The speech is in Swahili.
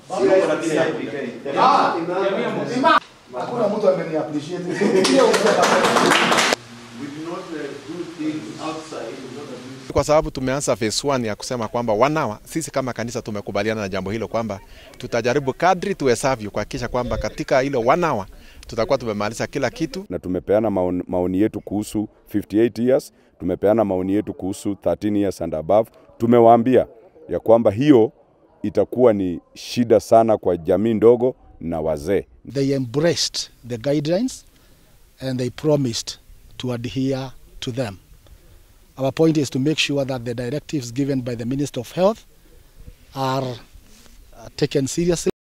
Hakuna mtu ameni appreciate. We do not uh, do things outside. We don't abuse Kwa sababu tumeanza phase 1 ya kusema kwamba wanawa, sisi kama kanisa tumekubaliana na jambo hilo kwamba tutajaribu kadri tuwezavyo kuhakikisha kwamba katika hilo wanawa tutakuwa tumemaliza kila kitu. na tumepeana maoni, maoni yetu kuhusu 58 years, tumepeana maoni yetu kuhusu 13 years and above. Tumewaambia ya kwamba hiyo itakuwa ni shida sana kwa jamii ndogo na wazee. They embraced the guidelines and they promised to adhere to them. Our point is to make sure that the directives given by the Minister of Health are uh, taken seriously.